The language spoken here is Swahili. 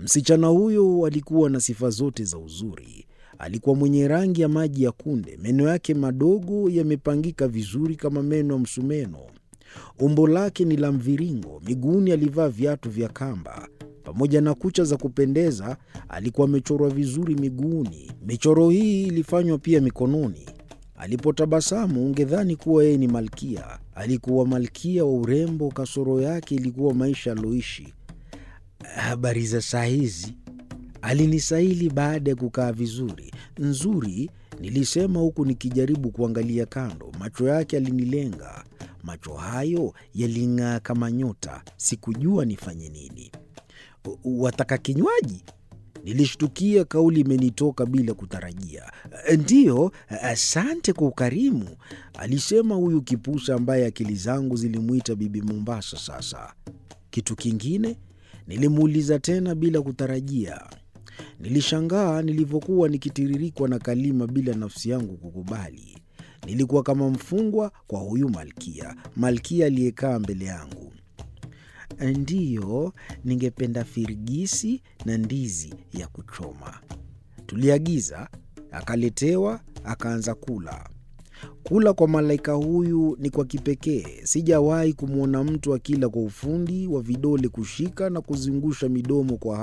Msichana huyo alikuwa na sifa zote za uzuri. Alikuwa mwenye rangi ya maji ya kunde, meno yake madogo yamepangika vizuri kama meno ya msumeno. Umbo lake ni la mviringo, miguuni alivaa viatu vya kamba. Pamoja na kucha za kupendeza, alikuwa amechorwa vizuri miguuni. Michoro hii ilifanywa pia mikononi. Alipotabasamu ungedhani kuwa yeye ni malkia. Alikuwa malkia wa urembo, kasoro yake ilikuwa maisha aliyoishi. Habari za saa hizi? Alinisaili baada ya kukaa vizuri. Nzuri, nilisema huku nikijaribu kuangalia kando. Macho yake alinilenga. Macho hayo yaling'aa kama nyota. Sikujua nifanye nini. Wataka kinywaji? Nilishtukia kauli imenitoka bila kutarajia. Ndiyo, asante kwa ukarimu, alisema huyu kipusa ambaye akili zangu zilimwita Bibi Mombasa. Sasa kitu kingine? Nilimuuliza tena bila kutarajia. Nilishangaa nilivyokuwa nikitiririkwa na kalima bila nafsi yangu kukubali. Nilikuwa kama mfungwa kwa huyu malkia, malkia aliyekaa mbele yangu. Ndiyo, ningependa firigisi na ndizi ya kuchoma. Tuliagiza, akaletewa, akaanza kula. Kula kwa malaika huyu ni kwa kipekee. Sijawahi kumwona mtu akila kwa ufundi wa vidole kushika na kuzungusha midomo kwa